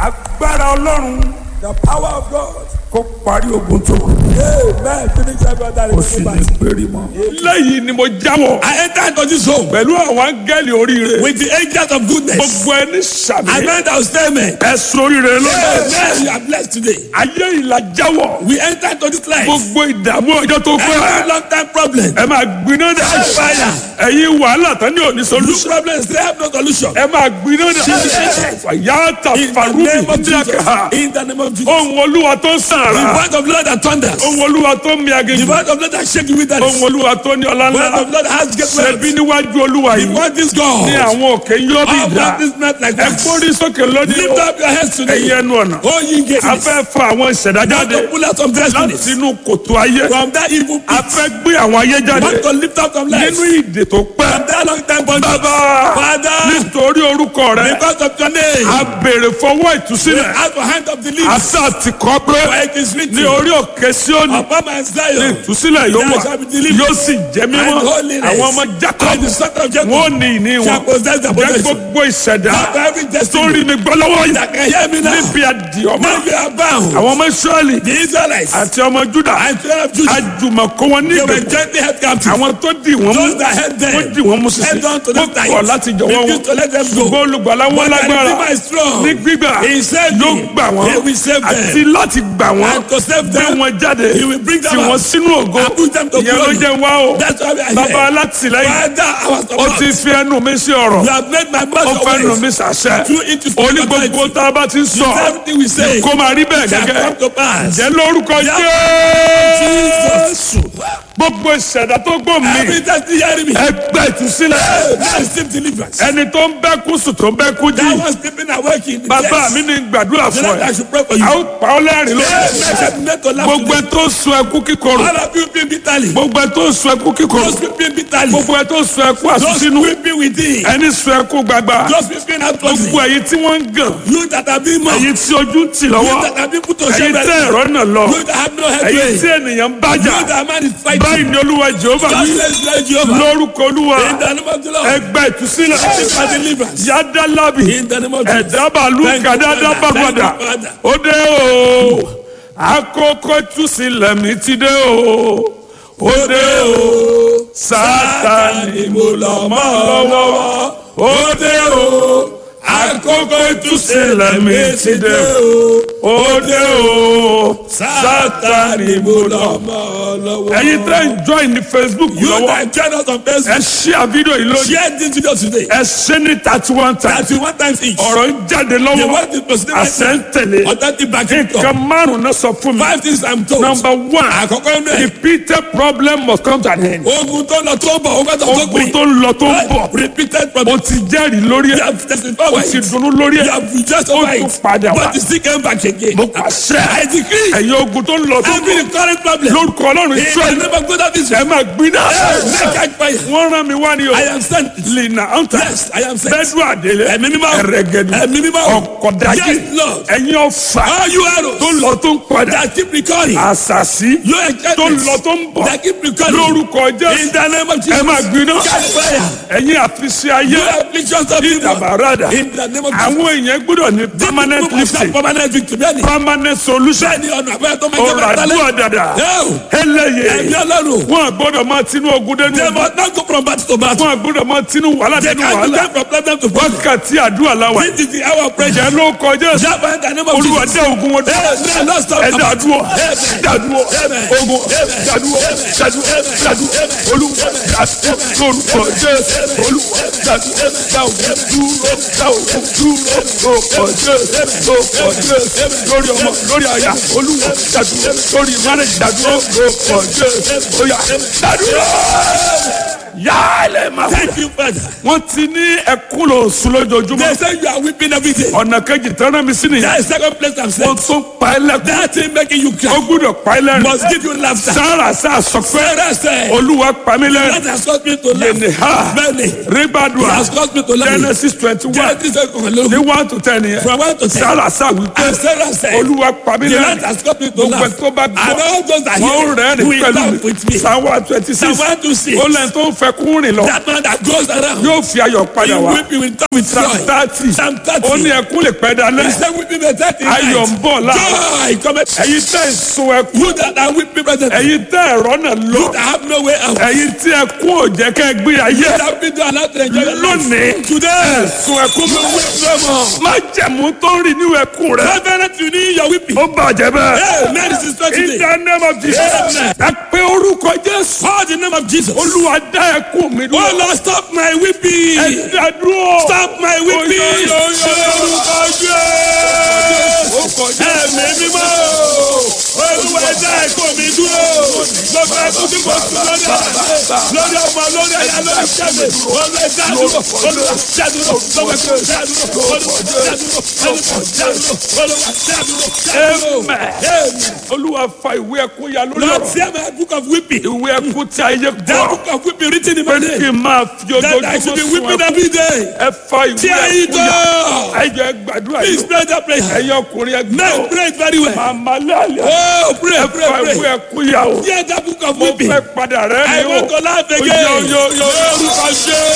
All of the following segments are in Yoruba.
agbára ọlọ́run The power of God. kó parí ogun tó kù Amen. Finish every other kó sì ní péré mọ́. lẹ́yìn ni mo jáwọ́ I enter into this home pẹ̀lú àwọn áńgẹ́lì oríire with the angels of goodness. gbogbo ẹni I sàmì meant our statement. ẹ̀sùn oríire lọ́dọ̀ Amen. You are blessed today. ayé ìlà jáwọ́ We enter into this life. gbogbo ìdààmú ọjọ́ tó Every pẹ́ long time problem. ẹ máa gbiná dà Fire. ẹ̀yin wàhálà tán ní òní Look solution problems. They have no solution. ẹ máa gbiná dà yàtà In the farubi name of Jesus. díàkà In the name of Jesus. ohun olúwa tó ń The sàrà word of Lord that thunders. ohun olúwa tó ń mi The aginjù word of Lord that shake you with that. ohun The olúwa tó ní ọlá word ńlá of Lord that has great ṣẹbi wealth. níwájú olúwa The yìí word is God. ní àwọn òkè yóò bí All ìdá that is not like ẹ that. gbórí sókè lónìí Lift up your heads ẹ̀yin today. ẹnu ọ̀nà Oh, ye gates. a fẹ́ fa àwọn ìṣẹ̀dá Want jáde to pull out some láti destinies inú kòtò ayé from that evil a pit. fẹ́ gbé àwọn ayé jáde Want to lift up some lives nínú ìdè tó pẹ́ from that long time bondage. bàbá Father, nítorí orúkọ rẹ because of your name, a béèrè fọwọ́ ìtúsílẹ̀ out of hand of the leaves, àṣà àti kọ́ pé for it is written, ní orí òkè Síónì upon my Zion, ìtúsílẹ̀ yóò wà There shall be deliverance yóò sì jẹ́ mímọ́ and holiness. àwọn ọmọ and Jacob the son of Jacob wọn ò ní ìní shall wọn possess the jẹ́ possession. gbogbo ìṣẹ̀dá Of every tó destiny rí mi gbọ́ lọ́wọ́ yìí that can hear me now. níbi àdìọ́mọ́ Now you are bound. àwọn ọmọ Ísírẹ́lì The Israelites àti ọmọ Júdà and children of Judah, àjùmọ̀kọ́ wọn ní they were ìgbèkùn gently held captive. àwọn tó dì wọ́n mú Those that held them, wọ́n dì wọ́n mú sísè held on to wọ́n them tight. kọ̀ láti jọ̀wọ́ wọn Refused to let them go. ṣùgbọ́n olùgbàlà wọn But the lágbára Redeemer is strong. ní gbígbà He saved yóò me. gbà wọ́n He will save them. àti láti gbà wọ́n And to save gbé them, wọn jáde He will bring them tì wọ́n out. sínú ògo And put them to ìyẹn ló glory. jẹ́ wá o That's why we are bàbá here. alátìlẹ́yìn Father, our ó support. ti fi ẹnu mi sí ọ̀rọ̀ You have made my ó mouth fẹ́ your nu mi ways. sàṣẹ Through it is oní gbogbo tá a bá ti ń sọ Everything we say kó máa rí bẹ́ẹ̀ shall come gẹ́gẹ́ to pass. jẹ́ lórúkọ Jésù gbogbo ìṣẹ̀dá tó gbò mí Every destiny hearing me. ẹgbẹ́ ìtúsílẹ̀ Now receive deliverance. ẹni tó ń bẹ́ kú sùn tó ń bẹ́ kú jí That was sleeping awake in the bàbá mi ní gbàdúrà The fún Lord, I ẹ should pray for you. a ó pa ọ́ lẹ́rìn lórí Yes, I should make to laugh gbogbo ẹ today. tó sun ẹkú kíkorò All of you being bitterly. gbogbo ẹ tó sun ẹkú kíkorò Those weeping bitterly. gbogbo ẹ tó sun ẹkú Those àsúnsínú weeping within. ẹni sun ẹkú gbagba Those weeping outwardly. gbogbo ẹ̀yin tí wọ́n ń gàn You that have been mocked. ẹ̀yin tí ojú ń tì You lọ́wọ́ that have been put to ẹ̀yin shame. tẹ́ ẹ̀rọ náà lọ You that have no ẹ̀yin headway. tí ènìyàn ń bájà You that man is báyìí fighting. ni olúwa jehova wí Just let's let Jehovah. lórúkọ olúwa In the name of the Lord. ẹgbẹ́ ìtúsílẹ̀ Receive my deliverance. yádàlábì In the name of Jesus. ẹ̀dábàlú Thank you, kàdádábà Father. padà Thank you, Father. ó dé o àkókò ìtúsílẹ̀ mi ti dé o ó dé o sátani mo lọ mọ́ lọ́wọ́ ó dé o àkókò ìtúsílẹ̀ mi ti dé o ó dé o sátani mo lọ mọ́ ẹ̀yin tẹ́ ń join ní facebook You lọ́wọ́ that join us on ẹ Facebook. share fídíò yìí lónìí Share this video today. ẹ ṣe ní thirty one times Thirty one times each. ọ̀rọ̀ ń jáde The lọ́wọ́ word is proceeding right àṣẹ ń now. tẹ̀lé Authentic backing nǹkan up. márùn náà sọ fún mi Five things I'm told. number one Àkọ́kọ́ inú ẹ̀. repeated problem must come to an end Ogun tó lọ tó ń bọ̀, ogun tó tó ogun gbìn. tó ń lọ tó ń bọ̀ Repeated o problem. ti jẹ́rìí lórí You ẹ̀ have testified o over ti it. dunnú lórí You ẹ̀ have rejoiced ó over tún it. padà wá But you still came back again. mo pàṣẹ I decree. ẹ̀yin ogun tó ń lọ tó ń Every bọ̀ current problem. lórúkọ ọlọ́run In the israẹli name of God of ẹ Israel. máa gbiná Make catch fire. wọ́n rán mi wá ní o I am sent. lina anta Yes, I am sent. bẹ́ẹ̀dù àdélé Ẹ̀mí mímọ́. ẹ̀rẹ̀gẹ̀dù Ẹ̀mí mímọ́. ọ̀kọ̀dájì Yes, Lord. ẹ̀yin ọ̀fà All you arrows tó ń lọ tó ń padà that keep recurring. àṣàṣì Your tó ń enchantments lọ tó ń bọ̀ that keep recurring. lórúkọ In jésù the name of ẹ Jesus. máa gbiná Catch fire. ẹ̀yin àfiṣe ayé You afflictions of people. ìdàbàràdà In the name of Jesus. àwọn èèyàn gbọ́dọ̀ ní permanent People must have lifting permanent victory. Bẹ́ẹ̀ni. permanent solution Bẹ́ẹ̀ni ọ̀nà àbẹ́rẹ́ tó máa jẹ́ ọ̀rọ̀ bẹ́ẹ̀ àdúrà dàdà Yóò. ẹlẹ́yẹ Ẹ̀mí ọlọ́run. wọn àgbọ́dọ̀ máa tinú ogun dénú They ogun must not go from battle to battle. wọn àgbọ́dọ̀ máa tinú wàhálà They dénú can't wàhálà go from problem to problem. wákàtí àdúrà làwà This is the hour of prayer. ìjẹ́ ló kọjá ẹ̀sùn Java in the name of olúwa Jesus. dé ogun wọn dúró Amen. Lord, stop. ẹ dàdúró Amen. dàdúró Amen. ogun Amen. dàdúró Amen. dàdúró Amen. dàdúró Amen. olúwa dàdúró lórúkọ jésù olúwa dàdúró dàwùjọ dúró dàwùjọ dúró lórúkọ jésù lórúkọ jésù lórí ọmọ lórí àyà olúwa dàdúró lórí márùn dàdúró lórúkọ jésù óyá dàdúró yálẹ̀ máa Thank you, Father. wọ́n ti ní ẹkún lò sùn lójoojúmọ́ They say you are weeping every day. ọ̀nà kejì tẹ́lẹ̀ mi sí nìyẹn That is second place I'm ó saying. tún pa ẹ́ lẹ́kún That thing making you ó cry gbúdọ̀ pa ẹ́ lẹ́rìn must give you laughter. sára sá sọ pé Sarah said, olúwa pa mí that lẹ́rìn has caused me to laugh. yẹnì ha Many. It ribadua has caused me to laugh. genesis twenty one Genesis seven, ní one to ten yẹn From one to ten. sára sá wípé And Sarah said, olúwa pa mí the Lord lẹ́rìn has caused me to gbogbo laugh. ẹ̀ tó bá And gbọ́ all those that wọ́n hear rẹ́rìn will pẹ̀lú laugh with mi me. sáwọn twenty six Psalm one to six. ó lẹ́yìn tó ń fẹ́ kún rìn lọ That man that goes around. yóò fi ayọ̀ He padà wá weeping will come with psalm joy. thirty Psalm ó ní 30. ẹkún lè pẹ́ dalẹ́ He said weeping may start in ayọ̀ ń night. bọ̀ láàárọ̀ Joy cometh. ẹ̀yin tẹ́ ń sun ẹkún You that are weeping presently. ẹ̀yin tẹ́ ẹ̀rọ náà lọ You that have no way out. ẹ̀yin tí ẹkún ò jẹ́ kẹ́ ẹ gbé ayé You that have been allowed to enjoy your life. lónìí Today. sun ẹkún You weep no more. má jẹ̀mú tó ń rìn nínú ẹkún rẹ Covenant you need your weeping. ó bàjẹ́ bẹ́ẹ̀. Hey, man, this is not In today. the name of Jesus. Amen. Ẹ pé orúkọ Jésù. Call the name of Jesus. Olúwa dá ẹkún mi Oh dúró. Lord, stop my weeping. Ẹ dá dúró. Stop my weeping. Oyo, oyo, oyo. Orúkọ Jésù. Ẹ̀mí mímọ́. Olúwa ẹ̀dá ẹ̀kọ́ mi dúró. Gbogbo ẹ̀kọ́ tí mo sùn lórí àlàyé. Lórí ọmọ lórí ẹ̀yà lórí ìṣẹ́mi. Olúwa ẹ̀dá dúró. Olúwa ẹ̀dá dúró. Gbogbo ẹ̀kọ́ ẹ̀dá dúró. Olúwa ẹ̀dá dúró. Olúwa ẹ̀dá dúró. Olúwa ẹ̀dá dúró. Ẹ̀dá dúró. Amen. Amen. Olúwa fa ìwé ẹkún ya lórí Lord, ọ̀rọ̀. tear my book of weeping. Ìwé ẹkún tí ayé That gbọ́. book of weeping written in Pé my kí name. n máa fi That I should ojoojúmọ́ be sun weeping ẹkún. every day. Ẹ fa ìwé Tear it ẹkún ya. down. Ẹ jẹ́ gbàdúrà Please yìí. pray that prayer. Ẹ̀yin ọkùnrin ẹgbẹ́ Now o. pray it very well. Màmá lálẹ́. Oh, pray, Ẹ pray, fa ìwé pray. ẹkún ya o. Tear that book of Mo weeping. fẹ́ padà rẹ́ I mi o. want to laugh Yo, again. yo, yo, yo. Lórúkọ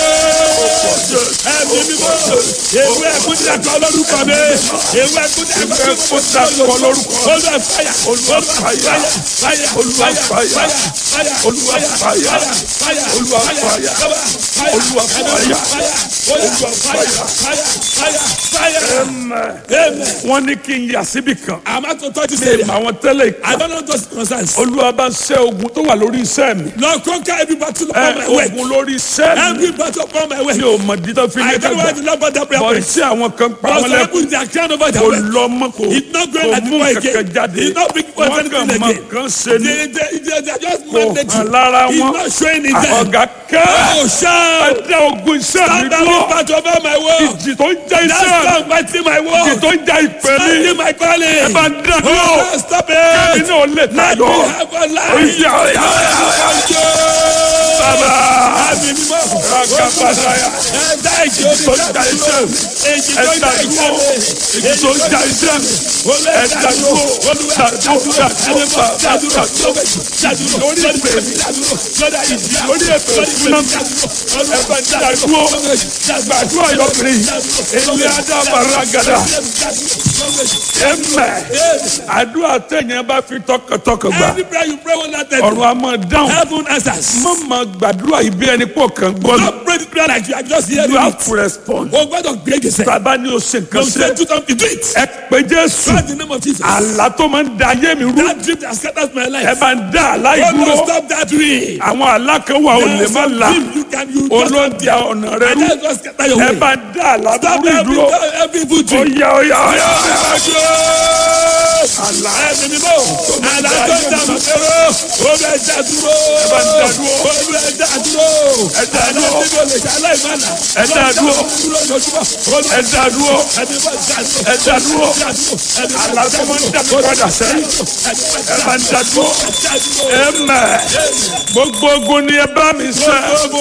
Jésù. Ẹ̀mí mímọ́. Ewé ẹ̀kú ti àkọ́ lórúkọ mi. Ewé ẹ̀kú ti àkọ́ Ẹ kó ta kọ lórúkọ. Olúwa fàyà. Olúwa fàyà. Fàyà. Olúwa fàyà. Fàyà. Olúwa fàyà. Fàyà. Olúwa fàyà. Fàyà. Olúwa fàyà. Fàyà. Olúwa fàyà. Fàyà. Fàyà. Fàyà. Amen. Amen. wọ́n ní kí n yà síbì kan. I'm out to touch this ṣe area. àwọn tẹ́lẹ̀ I ìka. don't know those concerns. olúwa bá ń ṣẹ́ ogun tó wà lórí iṣẹ́ mi. Lord, conquer every battle ẹ upon my way. ogun lórí iṣẹ́ mi. Every battle upon my way. mi ò mọ̀ dídá fi ní I don't know why the dàgbà. Lord brought that prayer bọ̀ point. tí àwọn kan pa But wọn some lẹ́kùn. people they are crying over their kò way. lọ mọ́ kò It's not going kò at the mú point kankan again. jáde. It's not big point wọ́n anything kàn mọ again. kan ṣe ní. They, they, they, they are just kò mandatory. hàn lára It's wọn. not showing in them. ọ̀gá kẹ́. Oh, shout. ẹ dá ogun iṣẹ́ mi Stand every dúró. battle over my way. ìjì tó ń jẹ́ That's iṣẹ́ mi. not fighting my ìjì war. tó ń jẹ́ ìpè mi. Standing my calling. ẹ bá ń dá dúró. Oh, stop kí it. ni ò lè Let me tayọ. have a life. Oya oya bàbá. Àmì mímọ́. Ragabadaya. Ẹ̀dá ìjì orí tó ń ja iṣẹ́ mi. Èjì tó ń Ẹ̀dá jà dúró. ìjì Èyí tó ń ja iṣẹ́ mi. Ẹ̀dá dúró. Dàdúrà dàdúrà lórí ìpè mi. Lórí ètò ìfúnná mi. Ẹ̀fẹ̀ dàdúró. Gbàdúrà yọkùnrin. Èmi Adama Ragada. Ẹ̀mẹ̀. Àdúrà tẹ̀yìn bá fi tọkàntọkàn gbà. Every prayer you pray one night, Ọ̀run a máa dáhùn. heaven answers. Má máa gbàdúrà yìí bí ẹni pọ̀ kàn gbọ́ mi. Don't pray the prayer like you are just hearing You have it. to respond. O gbọ́dọ̀ gbé gbèsè. Bàbá ni o ṣe nǹkan Don't say ṣe. do something, do it. Ẹ pé Jésù. Try the name of Jesus. Àlá tó máa ń da ayé mi rú. That dream that scatters my Ẹ life. bá ń dá àlá God ìdúró. will stop that dream. Àwọn àlá kan wà ò lè There's má some la. dream you can use. Olóńtì ọ̀nà rẹ And rú. that's just scatter your Ẹ way. bá ń dá àlá Stop burú every, ìdúró. every evil dream. Oya oya oya oya. Àlá ẹ̀mí mímọ́. Àlá tó ń dà mọ́ dúró. Ó bẹ dá dúró. Ẹ bá ń dá dúró. Ó bẹ dá dúró. Ẹ dá Àlá dúró. tí mo lè ṣe aláìmọ́lá. Ẹ dá dúró. Olúwa Ẹ dá dúró. ẹ̀mí mọ́ dá dúró. Ẹ dá dúró. Dá dúró. Ẹ̀mí mọ́ Àlá tó máa ń dá mi padà sẹ́yìn. Ẹ bá ń dá dúró. dá dúró. Ẹ mẹ̀. Gbogbo ogun ni ẹ bá mi sẹ́.